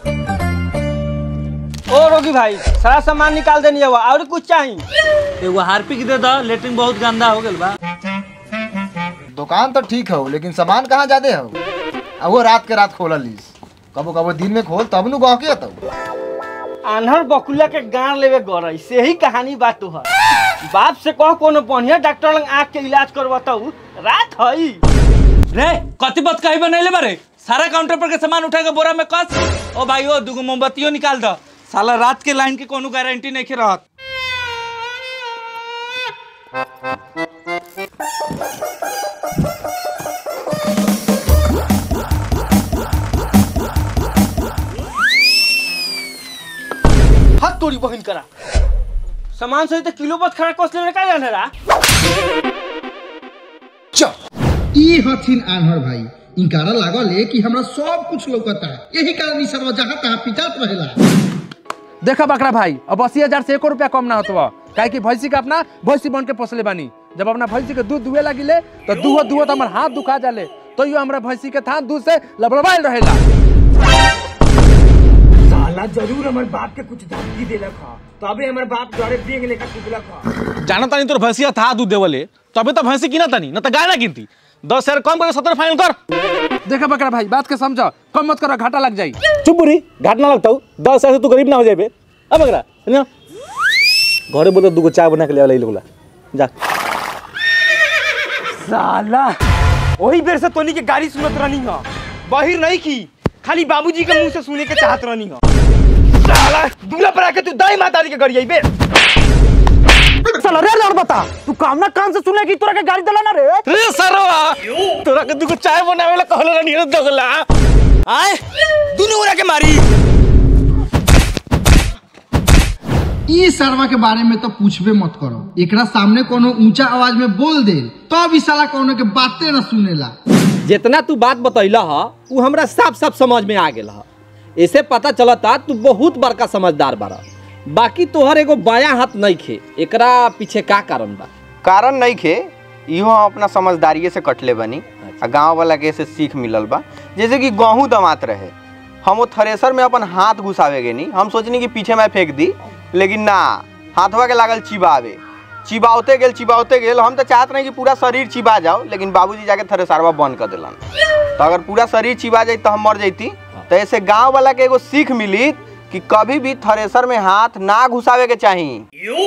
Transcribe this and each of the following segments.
ओ रोगी भाई सारा सामान निकाल देनी है और कुछ चाहिए एगो हार्पिक दे दो लेटरिन बहुत गंदा हो गेल बा दुकान तो ठीक हो लेकिन सामान कहाँ ज्यादा हो आ वो रात के रात खोल लीस कबो कबो दिन में खोल तब नु गाँव के तो आन्हर बकुला के गाड़ लेवे गरई से ही कहानी बात तो है बाप से कह कोनो बढ़िया डॉक्टर लंग आँख के इलाज करवाताऊ रात हई रे कति बत कही बनैले बारे सारा काउंटर पर के सामान उठा के बोरा में कस ओ भाई ओ दुगो मोमबत्तियों निकाल दो साला रात के लाइन के कोनो गारंटी नहीं के रहत हाथ तोड़ी बहिन करा सामान सही तो किलो बत खड़ा कस लेने का जाने रा चल ई हथिन आन्हर भाई इनकारा लागल है कि हमरा सब कुछ लौकता है यही कारण ई सरवा जहाँ तहाँ पिटात रहेला देखा बकरा भाई अब अस्सी हजार से एको रुपया कम ना होतो काहे कि भैंसी का अपना भैंसी बन के पोसले बानी जब अपना भैंसी के दूध दुहे लगिले तो दूहो दूहो तो हमार हाथ दुखा जाले तो यो हमरा भैंसी के थान दूध से लबड़बाइल रहेला साला जरूर हमारे बाप के कुछ धमकी देलक ह तबे हमारे बाप डरे बेग लेकर कुदलक ह जाना तानी तोर भैंसिया था दूध देवले तबे तो भैंसी किना तानी न तो गाय ना गिनती दस हजार कम करके सत्तर फाइनल कर देखा बकरा भाई बात के समझो कम मत करो घाटा लग जाई चुप बुरी घाट ना लगता हूँ दस हजार से तू गरीब ना हो जाए अब अगरा ना घरे बोलते दूगो चाय बना के ले वाला लोगला जा साला वही बेर से तोनी के गाड़ी सुनत रहनी ह बाहिर नहीं की खाली बाबूजी के मुंह से सुने के चाहत रहनी ह साला दूल्हा पर आके तू दाई मातारी के गाड़ी आइबे साला रे लड़ बता तू काम ना कान से सुने की तोरा के गाड़ी दला ना रे रे सरवा तोरा के दूगो चाय बनावे ला कहले रहनी रे दोगला आए दोनों ओरा के मारी ई सरवा के बारे में तो पूछबे मत करो एकरा सामने कोनो ऊंचा आवाज में बोल दे तब ई साला कोनो के बातें न सुनेला जितना तू बात बतैला ह उ हमरा साफ साफ समझ में आ गेल ह ऐसे पता चलता तू बहुत बड़का समझदार बारा बाकी तोहर एगो बायां हाथ नहीं खे एकरा पीछे का कारण बा कारण नहीं खे इहो हम अपना समझदारिये से कटले बनी आ गांव वाला के से सीख मिलल बा जैसे कि गेहूं दमात रहे हम वो थ्रेसर में अपन हाथ घुसावे गे नहीं हम सोचनी कि पीछे मैं फेंक दी लेकिन ना हाथवा के लागल चिबावे चिबावते गेल चिबावते गेल हम तो चाहत नहीं कि पूरा शरीर चिबा जाओ लेकिन बाबूजी जाके थ्रेसरवा बंद कर दिलन तो अगर पूरा शरीर चिबा जाई तो हम मर जैती तो ऐसे गांव वाला के एगो सीख मिली कि कभी भी थ्रेसर में हाथ ना घुसावे के चाहिए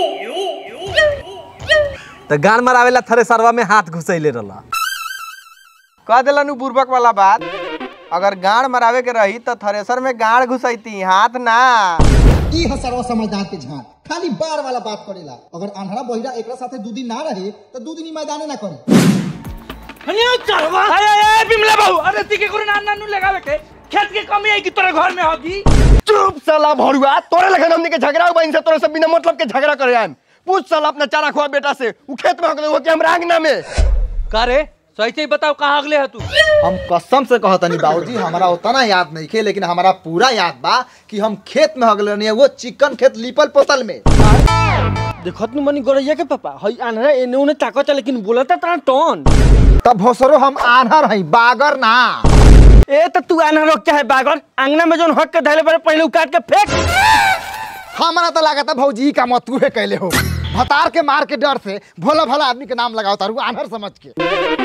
तो गान मरावेला थरे सरवा में हाथ घुसैले रहला कह दिलन उ बुर्बक वाला बात अगर गाड़ मरावे के रही तो थ्रेसर में गाड़ घुसैती हाथ ना ई ह सरवा समझदार के झांक खाली बार वाला बात करेला अगर आन्हरा बहिरा एकरा साथे दू दिन ना रहे तो दू दिन ई मैदाने ना करे बिमला बाबू अरे तिके गुरु नान नानू लगावे के खेत के कमी है कि तोरा घर में होगी चुप साला भरुआ तोरे लगन हमनी के झगड़ा बइन से तोरे से बिना मतलब के झगड़ा करे आम पूछ साला अपना चारा खुआ बेटा से उ खेत में हो गेले हो कि हमरा आंगना में का रे सही से ही बताओ कहाँ अगले है तू हम कसम से कहतनी बाबूजी हमारा उतना याद नहीं खे लेकिन हमारा पूरा याद बा कि हम खेत में हगल रहनी वो चिकन खेत लिपल पोतल में देखत नु मनी गरैया के पापा हई आन्हरा एने ओने ताकत लेकिन बोलता तना टोन तब भोसरो हम आन्हर हई बागर ना ए त तू आन्हर रोक चाहे बागर अंगना में जोन हक के धैले पड़े पहले उकाट के फेंक हमारा तो लागत भौजी का मत तू कैले हो भतार के मार के डर से भोला भला आदमी के नाम लगाओ तारू आन्हर समझ के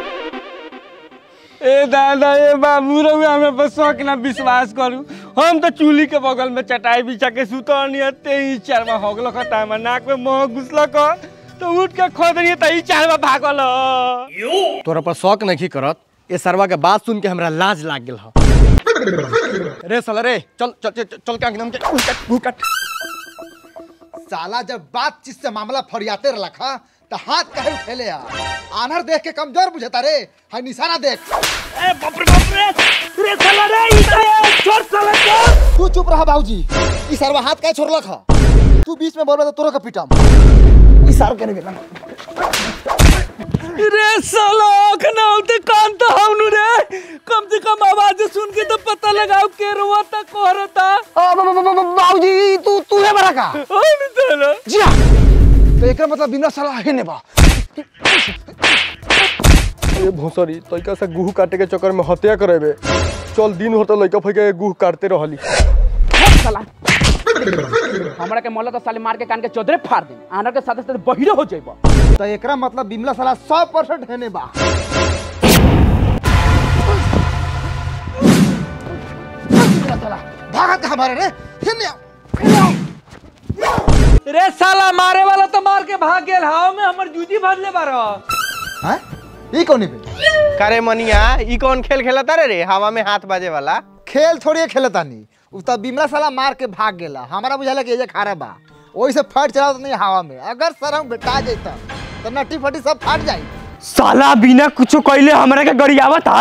ए दादा ए बाबू रहुए हमें बस शौक ना विश्वास करू हम तो चूल्ही के बगल में चटाई बिछा के सुतल नहीं ते ही चार में होगल का टाइम नाक में मोह घुसल का तो उठ के खोद रही त ई चार में भागल तोरा पर शौक नहीं करत ए सरवा के बात सुन के हमरा लाज लाग गेल ह रे साला रे चल चल चल, चल के अंगना में के उकट उकट साला जब बातचीत से मामला फरियाते रखा तो हाथ कहे उठेले आ आन्हर देख के कमजोर बुझता रे हाय निशाना देख ए बाप रे बाप रे रे साला रे ई तो छोड़ साला छोड़ तू चुप रहा बाबूजी ई सरवा हाथ काहे छोड़लक ह तू बीच में बोलबे तो तोरो के पीटम ई सार के नहीं रे साला अखना होते कान तो हमनु रे कम से कम आवाज सुन के तो पता लगाओ के रोता कोहरता बाबूजी तू तू है बड़ा का ओए मित्र जी हाँ तो एकर मतलब बिना साला है ने बा ए भोसरी तइका से गुह काटे के चक्कर में हत्या करेबे चल दिन होता लइका फइका के गुह काटते रहली साला हमरा के मोला तो साले मार के कान के चौधरे फाड़ दे आनर के साथे साथे बहिरो हो जाइबो तो एकरा मतलब बिमला साला सौ परसेंट हेने बा बिमला साला, भागत हमारे रे हेने आओ, हेने आओ। रे साला मारे वाला तो मार के भाग गेल हाव में हमर जूजी भरले बारो हैं? ई कौन पे करे मनिया ई कौन खेल खेलता रे रे हवा में हाथ बाजे वाला खेल थोड़ी खेलतानी उ त बिमला साला मार के भाग गेला हमारा बुझाला कि ये खारा बा ओही से फट चला नहीं हवा में अगर सर हम बेटा जैता तो नट्टी फटी सब फट जाई साला बिना कुछो कइले हमरा के गरियावा था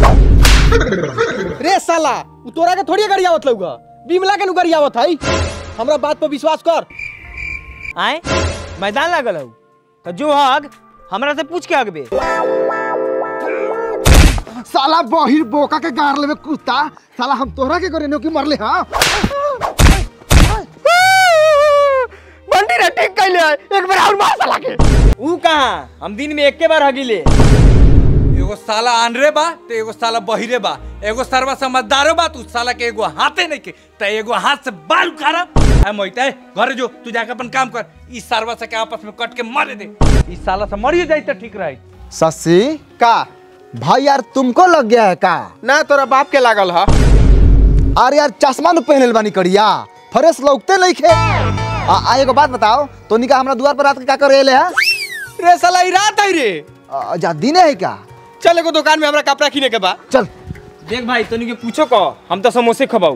रे साला उ तोरा के थोड़ी गरियावत लौगा बिमला के नु गरियावत हई हमरा बात पर विश्वास कर आए मैदान लागल हौ तो जो हग हमरा से पूछ के हगबे साला बहिर बोका के गार लेवे कुत्ता साला हम तोहरा के करे की मरले हां बंटी रे ठीक कइले एक बार और मार साला के ऊ कहां हम दिन में एक के बार हगिले एगो साला आनरे बा तो एगो साला बहिरे बा एगो सरवा समझदारो बा तू साला के एगो हाथे नहीं के तो एगो हाथ से बाल उखाड़ा है मोहिता घर जो तू जाके अपन काम कर इस सरवा से के आपस में कट के मारे दे इस साला से मरिए जाई तो ठीक रही ससी का भाई यार तुमको लग गया है का ना तोरा बाप के लागल ह अरे यार चश्मा न पहनल बानी करिया फ्रेश लौकते नहीं खे आ, आ एगो बात बताओ तोनी का हमरा दुआर पर रात के का करे ले है रे साला ई रात है रे आ, जा दिने है क्या चल एगो दुकान में हमरा कपड़ा किने के बा चल देख भाई तनी के पूछो को हम तो समोसे खबाऊ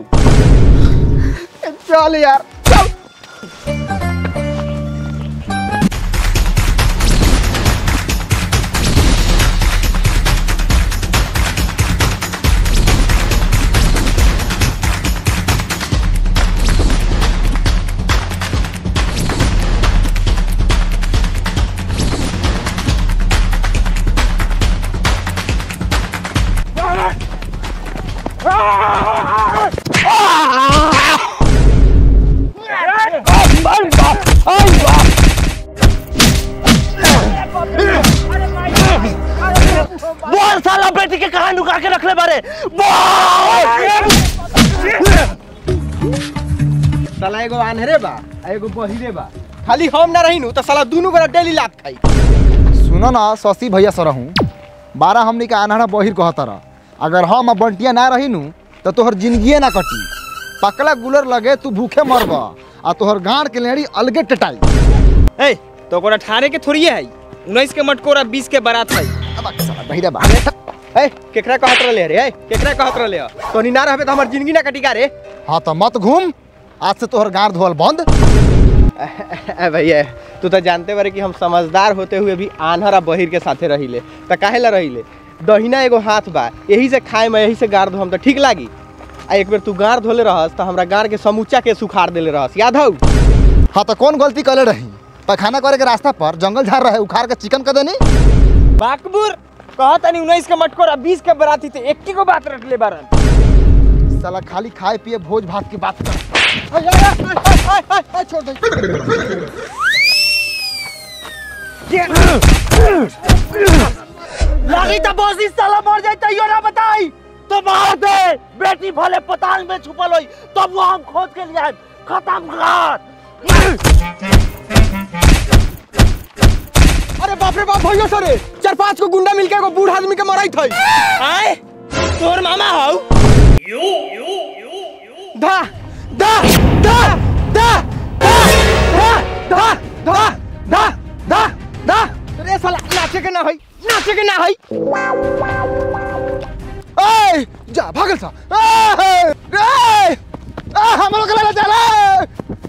चल यार चल बोल साला बेटी के कहां नुका के रखले बारे साला एगो आन्हरे बा आ एगो बहिरे बा खाली हम ना रही नु तो साला दोनों गोरा डेली लात खाई सुनो ना शशि भैया सर हूँ बारह हमनी के अनहरा बहिर कहता रह अगर हम अब बंटिया ना रही नु तो तोहर जिंदगिए ना कटी पकला गुलर लगे तू भूखे मरब आ तोहर गांड के लेड़ी अलगे टटाई ए तो कोरा ठाणे के थोड़ी है 19 के मटकोरा 20 के बारात है बहिरा बा ए केकरा कहत रहले रे ए केकरा कहत रहले तोनी ना रहबे तो हमर जिंदगी ना कटी का रे हाँ तो मत घूम आज से तोहर गांड धोल बंद ए भैया तू तो जानते बारे कि हम समझदार होते हुए भी आन्हर आ बहिर के साथे रहिले त काहे ला रहिले दहिना एगो हाथ बा यही से खाए में यही से गार धोम तो ठीक लागी आ एक बेर तू गार धोले रहस तो हमरा गार के समूचा के सुखाड़ देले रहस याद हौ हाँ तो कौन गलती करे रही पैखाना करे के रास्ता पर जंगल झाड़ रहे उखाड़ के चिकन कर देनी बाकबुर कहत नहीं 19 के मटकोरा 20 के बाराती थे एक को बात रख ले बारन साला खाली खाए पिए भोज भात की बात कर छोड़ दे लगी तो बस इस साला मर जाए तैयो ना बताई तो मार दे बेटी भले पताल में छुपल होई तब वो हम खोज के लिए खत्म कर अरे बाप रे बाप भैया सरे चार पांच को गुंडा मिलके एगो बूढ़ आदमी के मराई थई आए तोर मामा हौ धा धा धा धा धा धा धा धा धा धा रे साला नाचे के ना होई नाचे के ना होई ए जा भागल सा ए ए आ हम लोग ले चला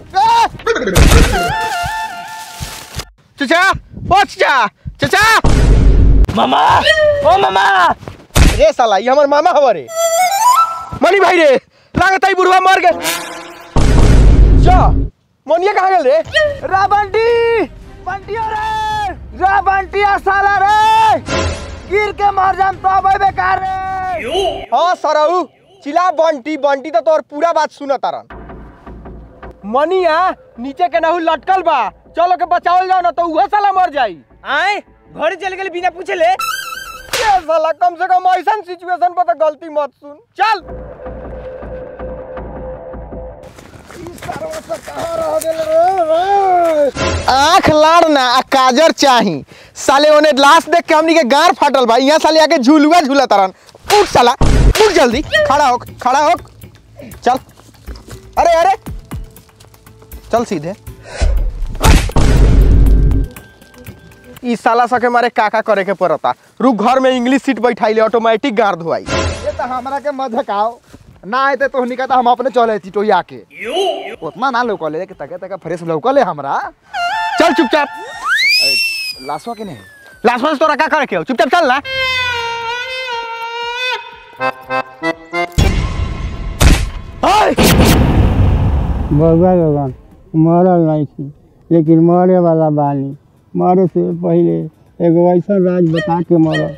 चचा ओ चचा चचा मामा ओ मामा रे साला ये हमर मामा हवा रे मनी भाई रे लागत है बुढ़वा मर गए जा मोनिया कहाँ गेल रे रा बंटी बंटिया रे रा बंटिया साला रे गिर के मर जाम तो अबे बेकार रे हाँ सरऊ चिल्ला बंटी बंटी तो तोर पूरा बात सुन तारन मनिया नीचे के नहु लटकल बा चलो के बचावल जाओ ना तो उहो साला मर जाई आए घर चल गेले बिना पूछे ले ये साला कम से कम ऐसा सिचुएशन पर तो गलती मत सुन चल आँख लाड़ना आ काजर चाही साले ओने लाश देख के हमनी के गार फाटल बा यहाँ साले आके झुलुआ झूला तरन उठ साला उठ जल्दी खड़ा हो खड़ा हो चल अरे अरे चल सीधे ई साला सके मारे काका करे के पड़ता रुक घर में इंग्लिश सीट बैठाइले ऑटोमेटिक गार धोआई ये तो हमरा के मत धकाओ ना आते तो निका हम अपने चले थी टोई आके उतना ना लौकले कि तके तके फ्रेश लौकले हमरा चल चुपचाप अरे, लाशवा के नहीं लाशवा से तोरा का करे के हो? चुपचाप चल ना ओए! बउआ लोगन मरल नहीं थी लेकिन मरे वाला बानी मरे से पहले एगो ऐसा राज बता के मरल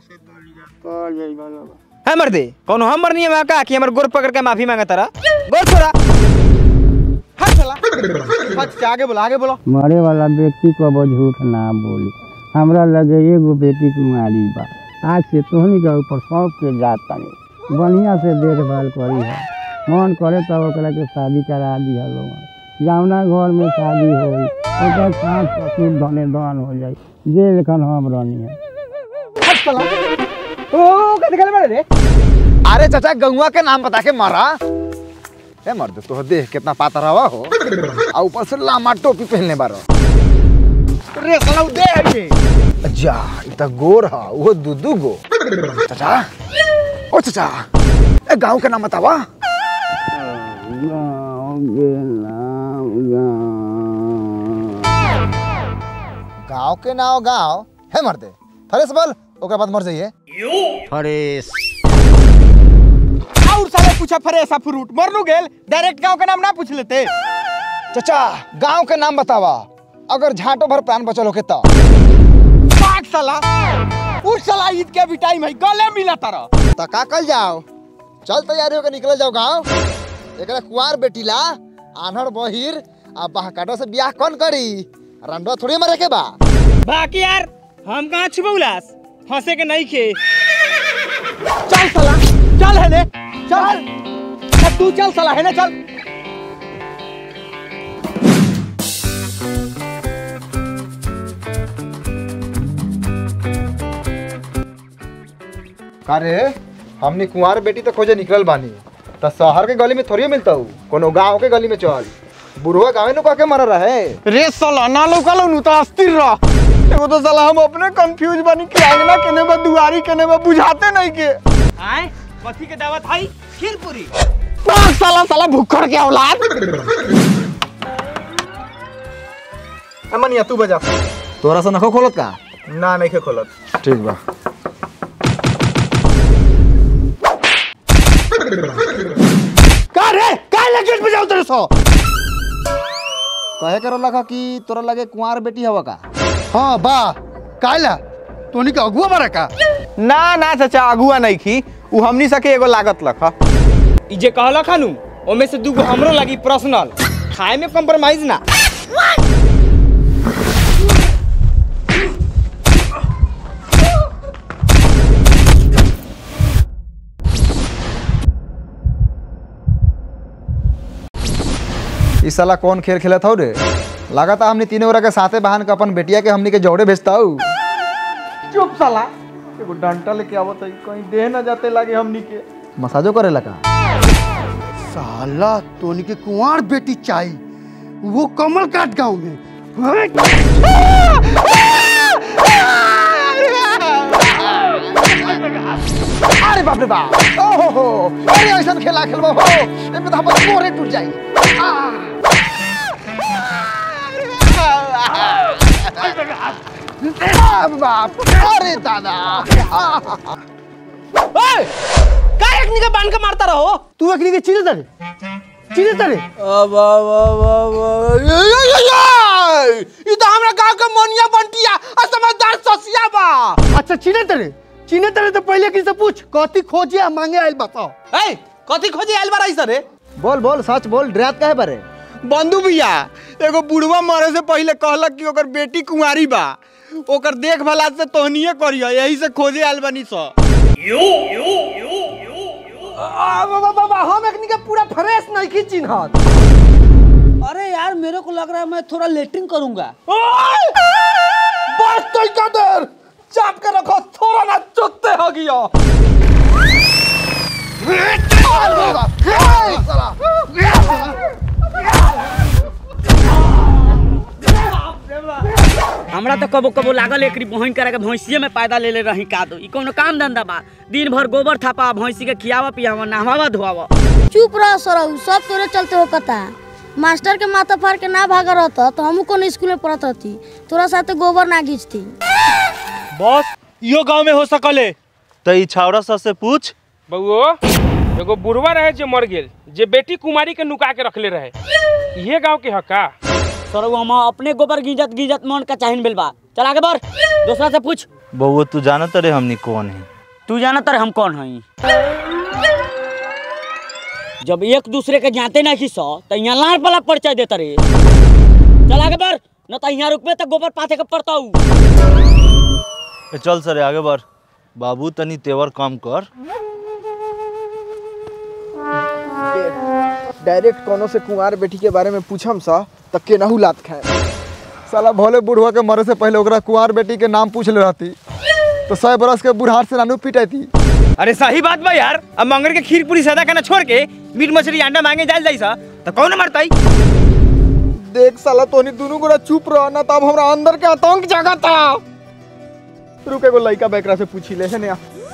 है मर्दे कौन हम मरनी है का कि हमर गोर पकड़ के माफी मांगा तारा गोर छोड़ा हट चला हट आगे बोला आगे बोलो मरे वाला व्यक्ति को वो झूठ ना बोली हमरा लगे एगो बेटी कुमारी बा आज से तोहनी के ऊपर सौंप के जात तनी बढ़िया से देखभाल करी है मन करे तब ओकरा के शादी करा दिया लोग जावना घर में शादी होई ओकर सास ससुर धने दान हो जाई जे लेखन हम रहनी है हट चला ओ का निकल बड़े रे अरे चाचा गंगवा के नाम बता के मारा ए मर्द तो देख कितना पातर हवा हो आ ऊपर से लामा टोपी पहनले बारो रे साला उ दे है ये जा इ त गोर हा वो दुदू गो चाचा ओ चाचा ए गांव के नाम बतावा गाँव के नाम गाँव गांव के नाम गांव है मर्दे फरेस बोल ओकरा बाद मर जाइए फरेस और साले पूछा फरेसा फ्रूट मरनू गेल डायरेक्ट गांव का नाम ना पूछ लेते चाचा गांव के नाम बतावा अगर झाटो भर प्राण बचल होके तो पाक साला उस साला ईद के भी टाइम है गले मिला तारा तो का कल जाओ चल तैयारी होकर निकल जाओ गांव एकरा कुंवार बेटीला आन्हर बहिर आ बहकाटो से ब्याह कौन करी रंडवा थोड़ी मरे के बा बाकी यार हम कहाँ छुपौलास हंसे के नहीं खे चल साला चल है ने चल अब तू चल साला है ना चल अरे हमने कुंवार बेटी तो खोजे निकल बानी तो शहर के गली में थोड़ी मिलता हूँ कोनो गांव के गली में चल बुढ़वा गाँव में के मर रहे रे साला ना लोकल नु तो अस्थिर रह एगो तो साला हम अपने कंफ्यूज बनी कि आंगना केने बा दुआरी केने बा बुझाते नहीं के आए कथी के दावत है खीरपुरी पाक साला साला भुक्खड़ के औलाद अमनिया तू बजा तोरा से नखो खोलत का ना नहीं के खोलत ठीक बा का रे का लगेट बजाओ तेरे सो कहे करो लगा कि तोरा लगे कुंवार बेटी हवा का हाँ बा काला तोनी के अगुआ बारा का ना ना चाचा अगुआ नहीं खी उ हमनी सके एगो लागत लखा ई जे कहला खानू ओमे से दूगो हमरो लगी पर्सनल खाए में कॉम्प्रोमाइज ना इस साला कौन खेल खेलत हो रे लगाता हमने तीनों ओरा के साथे बहन के अपन बेटिया के हमनी के जोड़े भेजता हूँ चुप साला एगो डंटा लेके आवत है कहीं देह ना जाते लागे हमनी के मसाजो करे लगा साला तोनी के कुंवार बेटी चाहिए वो कमल काट गांव में अरे बाप रे बाप ओहो हो अरे ऐसा खेला खेलबो हो एमे तो हमर मोरे टूट जाई आ बाप अरे दादा ओए का एकनी के बांध के मारता रहो तू एकनी के चीज दे चीज दे अब अब अब अब ई तो हमरा गांव के मोनिया बंटिया आ समझदार ससिया बा अच्छा चीने तेरे चीने तेरे तो पहले किसी से पूछ कथी खोजे आ मांगे आइल बताओ ए कथी खोजे आइल बारा इस रे बोल बोल सच बोल डरात काहे बारे बंधु भैया एगो बुढ़वा मरे से पहले कहलक कि ओकर बेटी कुंवारी बा ओकर देखभाल आज से तोहनिए करियो यही से खोजे आयल बनी स बाबा हम एकनी के पूरा फ्रेश नहीं की चिन्हत अरे यार मेरे को लग रहा है मैं थोड़ा लेटरिंग करूंगा बस तो का देर चाप के रखो थोड़ा ना चुत्ते हो गया हमरा तो कबो कबो लागल एकरी बहन करे के भैंसिए में पैदा ले ले रही का दो ई कोनो काम धंधा बा दिन भर गोबर थापा भैंसी के खियावा पियावा नहवावा धोवावा चुप रह सरऊ सब तोरे चलते हो कता मास्टर के माथा फाड़ के ना भागा रहता तो हमू कोनो स्कूल में पढ़त हती तोरा साथे गोबर ना घींचती बॉस इहो गांव में हो सकले तो ई छावड़ा सर से पूछ बउओ एगो बुढ़वा रहे जे मर गेल जे बेटी कुमारी के नुका के रखले रहे ये गांव के हका सरऊ हम अपने गोबर गिजत गिजत मन का चाहिन बिल बा चल आगे बढ़ दूसरा से पूछ बउआ तू जानत रे हमनी कौन है तू जाना तर हम कौन हई जब एक दूसरे के जानते नहीं सो तो यहाँ लाल वाला परिचय देता रे चल आगे बढ़ न तो यहाँ रुकबे तो गोबर पाथे के पड़ता हूँ ए, चल सरे आगे बढ़ बाबू तनी तेवर कम कर डायरेक्ट कोनो से कुंवार बेटी के बारे में पूछम सा त केनाहू लात खाए साला भोले बुढ़वा के मरे से पहले ओकरा कुंवार बेटी के नाम पूछ ले रहती तो सौ बरस के बुढ़ार से नानू पिटैती अरे सही बात बा यार अब मंगर के खीर पूरी सदा खाना छोड़ के मीट मछली अंडा मांगे जाल जाई सा तो कौन मरताई देख साला तोनी दोनों गोरा चुप रह ना तब हमरा अंदर के आतंक जागता रुक एगो लइका बेकरा से पूछी ले है ने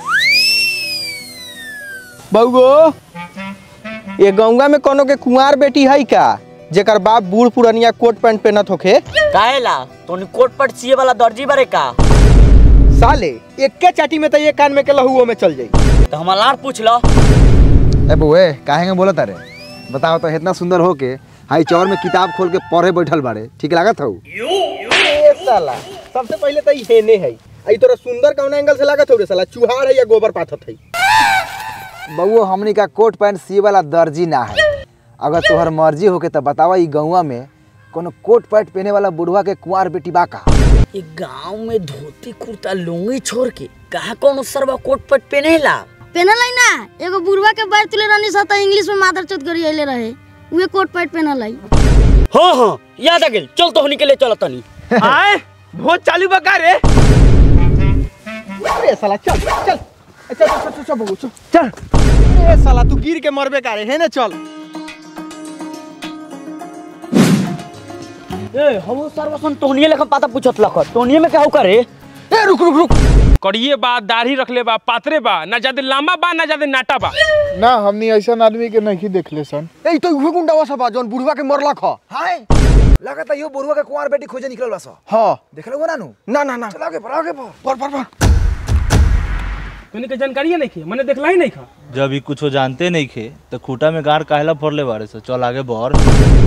बउगो ये गौंगा में कोनो के कुंवार बेटी है का जेकर बाप बूढ़ पुरनिया कोट पैंट पहनत होखे काहेला तोनी कोट पट सीए वाला दर्जी बारे का साले एक्के चाटी में तो ये कान में के लहुओ में चल जाई तो हम लार पूछ लो ए बुए काहे बोला तारे बताओ तो इतना सुंदर हो के हाई चौर में किताब खोल के पढ़े बैठल बाड़े ठीक लागत हऊ ए साला सबसे पहले तो ये हेने है आई तोरा सुंदर कौन एंगल से लागत हो रे साला चुहाड़ है या गोबर पाथत है बउओ हमनी का कोट पैंट सी वाला दर्जी ना है अगर तोहर मर्जी होके तो बतावा ई गौवा में कोनो कोट पैंट पहने वाला बुढ़वा के कुंवार बेटी बा का ये गांव में धोती कुर्ता लुंगी छोड़ के कहा कौन सरवा कोट पट पहनेला पहनल है ना एगो बुढ़वा के बार तुले रहनी सा तो इंग्लिश में मादर चौथ करी अइले रहे उहे कोट पैंट पहनल है हाँ हाँ याद आ गेल चल तो होनी के लिए चलो तनी आए भोज चालू बका रे अरे साला चल चल चल चल चल चल बबू चल चल ए साला तू गिर के मरबे का रे है ना चल ए हम सर्वसन तोहनिए लेखन पाता पूछत लख तोहनिए में कहू करे ए रुक रुक रुक कड़िए बा दाढ़ी रखले बा पातरे बा ना ज्यादा लंबा बा ना ज्यादा नाटा बा ना हमनी ऐसा आदमी के नहीं देखले सन ए तो उहे गुंडावा सब बा जौन बुढ़वा के मरला ख हाय लगता यो बुढ़वा के कुंवार बेटी खोजे निकलल बा सा हां देखलो ना नु ना ना ना चल आगे पर आगे पर पर पर पर तोनी के जानकारी नहीं खे मैंने देखला ही नहीं खा जब ई कुछो जानते नहीं खे तो खूटा में गार काहेला फोड़ले बारे से चल आगे बढ़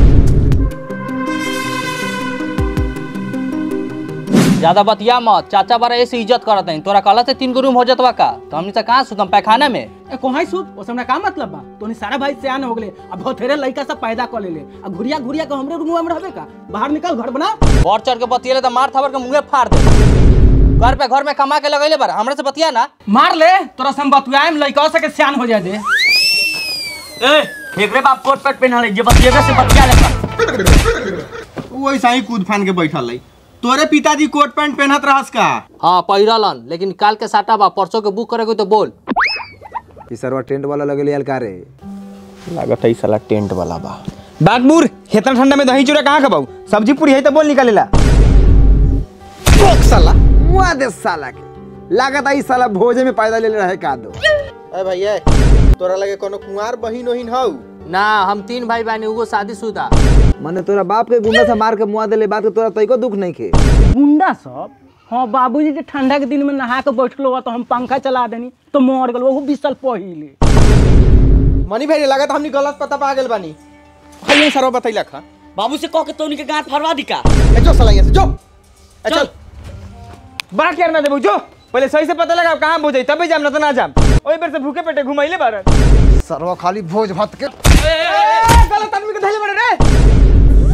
ज्यादा बतिया मत चाचा बारा ऐसे इज्जत करत हैं तोरा कहला से तीन गो रूम हो जतवा का तो हमनी से कहाँ सुतम पैखाना में ए कोहाई सुत ओसे हमरा का मतलब बा तोनी सारा भाई सियान हो गेले अब बहुतेरे लइका सब पैदा कर लेले अब घुरिया घुरिया के हमरे रूम में रहबे का बाहर निकल घर बना बढ़ चढ़ के बतियले तो मार थावर के मुंहे फाड़ दे घर पे घर में कमा के लगैले बारा हमरा से बतिया ना मार ले तोरा से हम बतुआएम लइका से के सियान हो जाए दे ए एकरे बाप कोट पट पहनल है जे बतिएबे से बतिया लेखा वैसा ही कूद फान के बैठल है तोरे पिताजी कोट पैंट पहनत रहस का हाँ पहिरलन लेकिन काल के साटा बा परसों के बुक करेगे तो बोल ई सरवा टेंट वाला लगेले यार का रे लागत है साला टेंट वाला बा बागबूर इतना ठंडा में दही चूड़ा कहाँ खबाऊ सब्जी पूरी है तो बोल निकालेला रोक साला मुआ दे साला के लागत आई साला भोजे में पैदा ले रहे का दो ए भैया तोरा लगे कोनो कुंवार बहिन ओहिन हौ ना हम तीन भाई बहन वो शादीशुदा मने तोरा बाप के गुंडा से मार के मुआ देले बात के तोरा तइको दुख नहीं खे गुंडा सब हाँ बाबूजी के ठंडा के दिन में नहा के बैठलो बा तो हम पंखा चला देनी तो मर गल वो बीस साल पहिले मनी भाई लागत हमनी गलत पता पा गेल बानी भैया सरवा बतैला खा बाबू से कह के तोनी के गांठ फरवा दी का ए जो साला यहाँ से जो ए चल बड़ा केयर ना देबू जो पहले सही से पता लगा कहाँ भोज तबे जाम ना तो ना जाम ओई बेर से भूखे पेटे घुमाइले बारन सरवा खाली भोज भात के गलत आदमी के धैले बड़े रे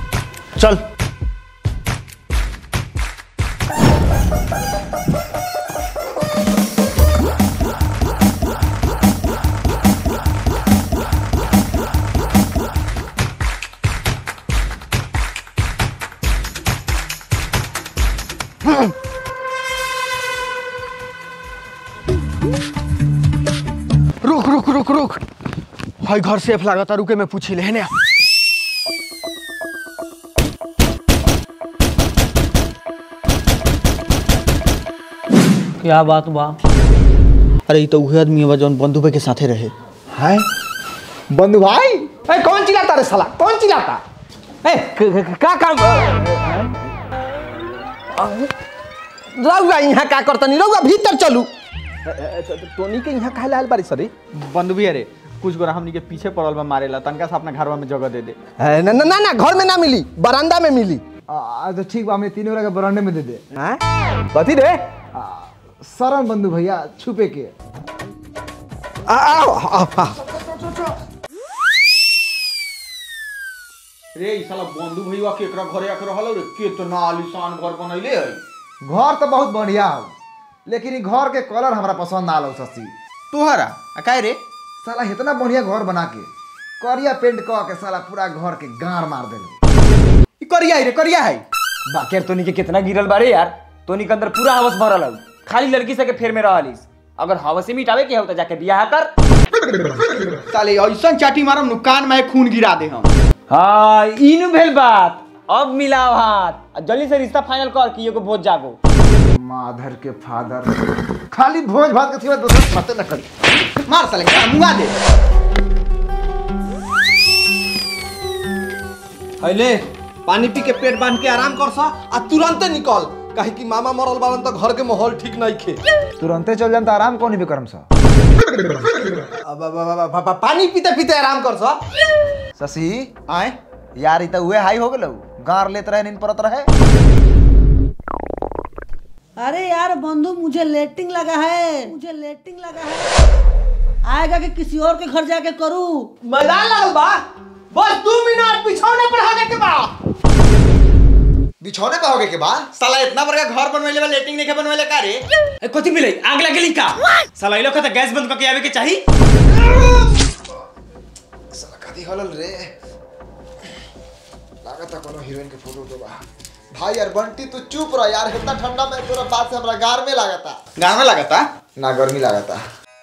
चल रुक रुक रुक रुक भाई घर सेफ लागता रुके में पूछी ले ने क्या बात बा अरे ये तो उहे आदमी है जौन बंधु भाई के साथे रहे है बंधु भाई ए, कौन चिल्लाता रे साला कौन चिल्लाता ए क- क- का काम रउआ यहाँ का करतनी रउआ भीतर चलू टोनी के यहाँ काहे लाल बारी सरी बंधु भी अरे कुछ गोरा हमनी के पीछे पड़ल बा मारेला तनका से अपना घरवा में जगह दे दे ए, ना ना ना ना, घर में ना मिली बरामदा में मिली आ, तो ठीक बा हमें तीनों के बरांडे में दे दे कथी रे शरण बंधु भैया छुपे के आ, आओ, आओ, आओ। रे ई साला बंधु भैया केकरा घरे आके रहल रे कितना आलीशान घर बनैले है घर तो बहुत बढ़िया हो लेकिन ई घर के कलर हमरा पसंद ना आलो शशि तोहरा आ काहे रे साला इतना बढ़िया घर बना के करिया पेंट क के साला पूरा घर के गाड़ मार देलो ई करिया है रे करिया है बाकी तोनी के कितना गिरल बारे यार तोनी के अंदर पूरा हवस भरल हौ खाली लड़की से के फेर में रहलिस अगर हवस मिटावे के हो तो जाके बियाह कर साले ऐसन चाटी मारम नु कान में खून गिरा दे हम हाँ इनु भेल बात अब मिलाओ हाथ आ जल्दी से रिश्ता फाइनल कर कि एगो भोज जागो माधर के फादर खाली भोज भात के सिवा दोसर बातें न करी मार साले का मुआ दे अले पानी पी के पेट बांध के आराम कर सा आ तुरंते निकल काहे कि मामा मरल बालन तो घर के माहौल ठीक नहीं खे तुरंते चल जाम तो आराम कौन भी करम सा अब- अब- अब- अब- अब- पानी पीते पीते आराम कर सा शशि आए यार ई तो उहे हाई हो गेलो गार लेत रहे नींद परत रहे अरे यार बंधु मुझे लेटिंग लगा है मुझे लेटिंग लगा है आएगा कि किसी और के घर जाके करूं मजा लगल बा बस दो मिनट बिछौने पर होने के बाद बिछौने पे होगे के बाद साला इतना बड़का घर बनवेले बा लेटिंग नहीं के बनवेले का रे ए, कथी मिले आग लगेली का साला ई लोग के तो गैस बंद करके आवे के चाही साला कथी हलल रे लागत कोनो हीरोइन के फोटो तो बा भाई यार बंटी तू चुप रह यार इतना ठंडा में तोरा बात से हमरा गार में लागता गाँव में लगता ना गर्मी लागता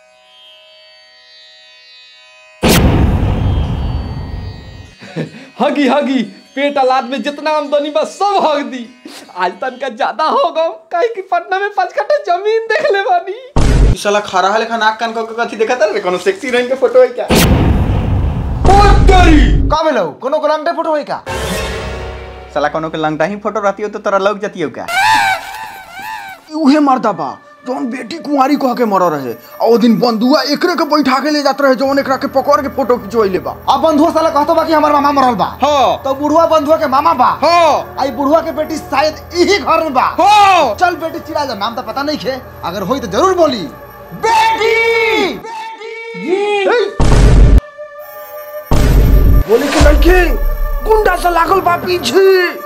हगी हगी पेट अलाद में जितना आमदनी बा सब हग दी आज तन का ज्यादा हो गो काहे कि पटना में पांच कट्ठा जमीन देख ले बानी ई साला खरा है लेखा नाक कान को कथी देखा रे कोनो सेक्सी हीरोइन के फोटो है क्या का भेलो कोनो गलंटे फोटो होई का साला कोनो के लंगटा ही फोटो रहती हो तो तोरा लग जाती हो क्या उहे मर्दा बा जौन बेटी कुंवारी कह के मर रहे और ओ दिन बंधुआ एकरे के बैठा के ले जात रहे जौन एकरा के पकड़ के फोटो खिंचवैले बा अब बंधुआ साला कहतो बा कि हमर मामा मरल बा हाँ तो बुढ़वा बंधुआ के मामा बा हाँ आई बुढ़वा के बेटी शायद यही घर में बा हाँ चल बेटी चिरा जा नाम तो पता नहीं खे अगर होई तो जरूर बोली बेटी बोले के लड़के गुंडा से लागल बा पीछे